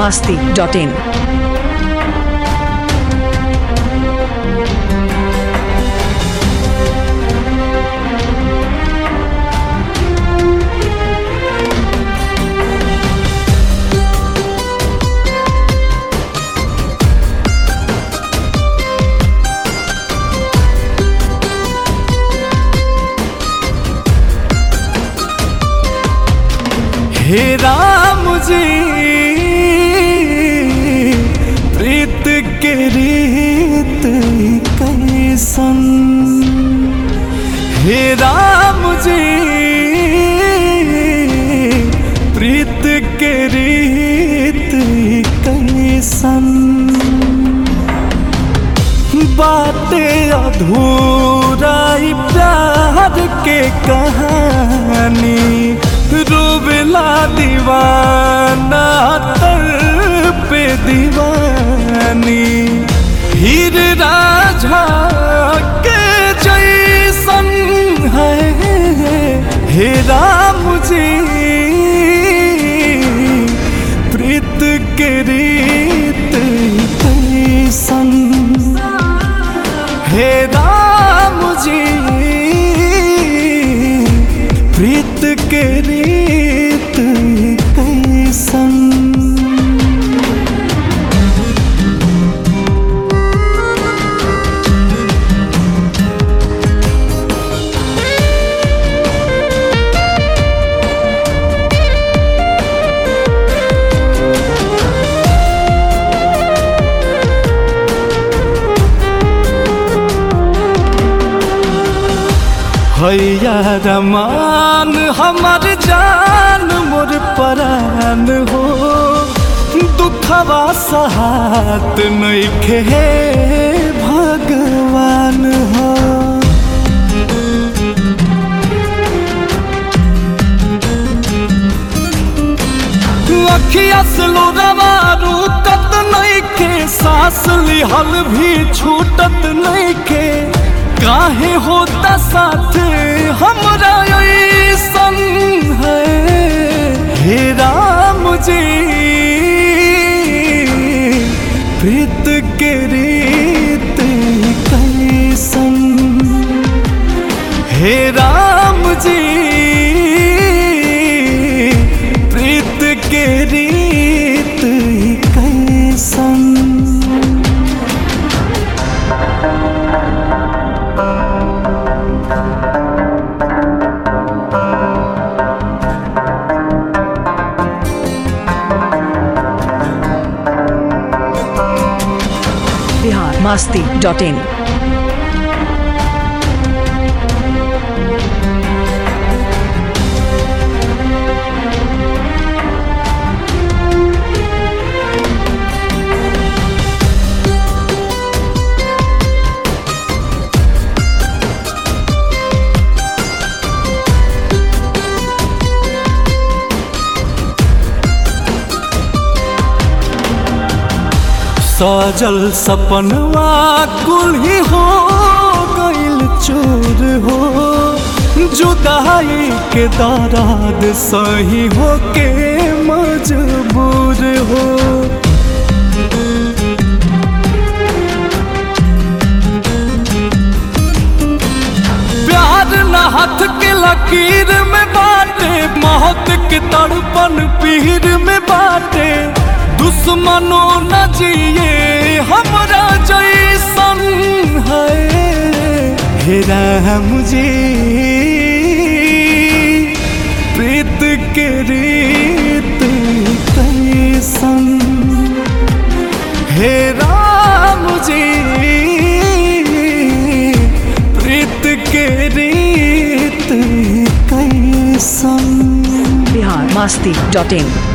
masti.in. हे राम जी प्रीत के रीत कैसन हे राम जी प्रीत के रीत कैसन बातें अधूरा ही प्यार के कहानी रूबला दीवाना तर पे दीवानी हीर राझा के जैसन है हे राम जी प्रीत के रीत कैसन हे राम जी प्रीत के रीत कैसन हैया रमान हमर जान मोर परान हो दुखवा सहात नइखे हे भगवान हो अखिया से लोरवा रुकत नइखे सांस लिहल भी छूटत नइखे काहे होता साथ हमरा ऐसन है हे राम जी प्रीत के रीत कैसन हे राम जी प्रीत के रीत कैसन Bihar masti.in. सजल सपनवा कुल ही हो गइल चूर हो जुदाई के दराद सही हो के मजबूर हो प्यार न हाथ के लकीर में बाटे मौत के तड़पन पीर में बाटे दुश्मनो न जिए हमरा जैसन है हे राम जी प्रीत के रीत कैसन हे राम जी प्रीत के रीत कैसन Bihar masti.in.